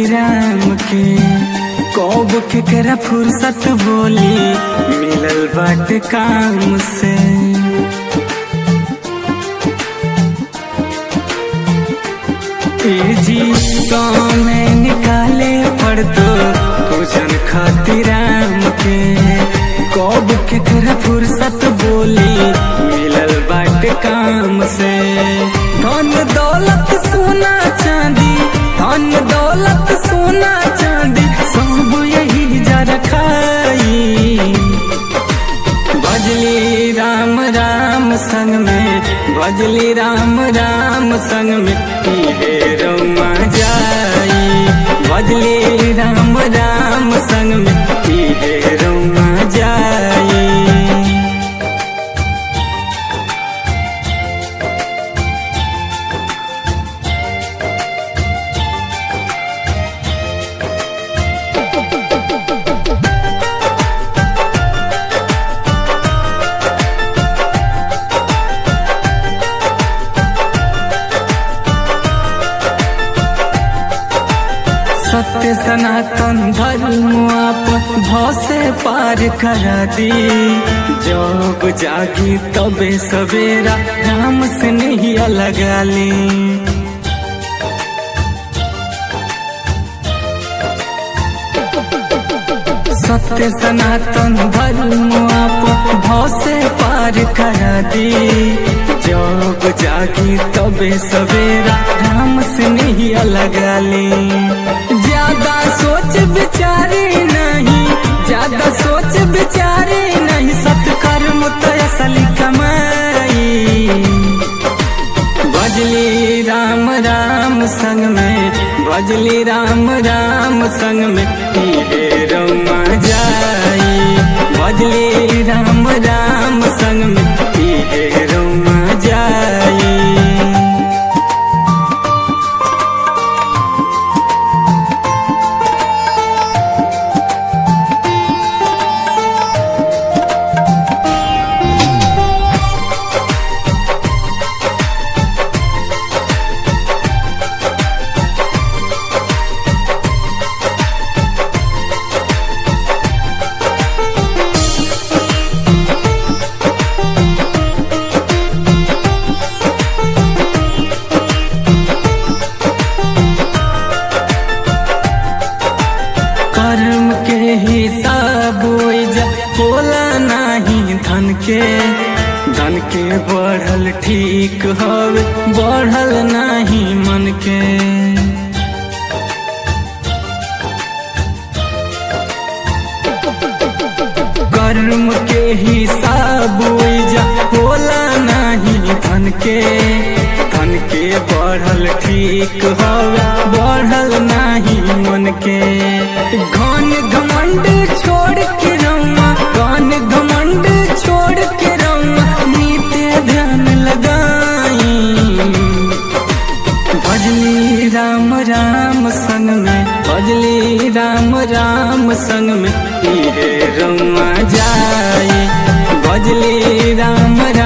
राम के कौब केकरा फुर्सत बोली मिलल बाट काम से ए जी में निकाले पड़तो पूजन खातिर राम के कौब केकरा फुर्सत बोली मिलल बाट काम से धन दौलत सोना चांदी धन दौलत सोना चांदी सब यही जा रखाई भजली राम राम संग में भजली राम राम संग में इहे रौमा जाई भजली राम राम संग में इहे रौमा जाई सत्य सनातन धर्म आप भव से पार करा दी जब जागी तबे सवेरा राम से नहीं लगा ली सत्य सनातन धर्म आप भव से पार करा दी जब जागी तबे सवेरा राम से नहीं लगा ली ज्यादा सोच विचारे नहीं ज्यादा सोच विचारे नहीं सत्कर्म तो असली कमाई भजली राम राम संग में भजली राम राम संग में इहे रौमा जाई भजली राम राम संग में इहे रौमा जाई कर्म के हिसाब ओइजा बोला नाही धन के धन के बढ़ल ठीक हवे बढ़ल नाही मन के कर्म के हिसाब ओइजा बोला नाही धन के धन के बढ़ल ठीक हवे बढ़ल नाही मन के घन घमंड छोड़ के रौआ घन घमंड छोड़ के रौआ नीते ध्यान लगाई भजली राम राम संग में भजली राम राम संग में इहे रौआ जाई भजली राम राम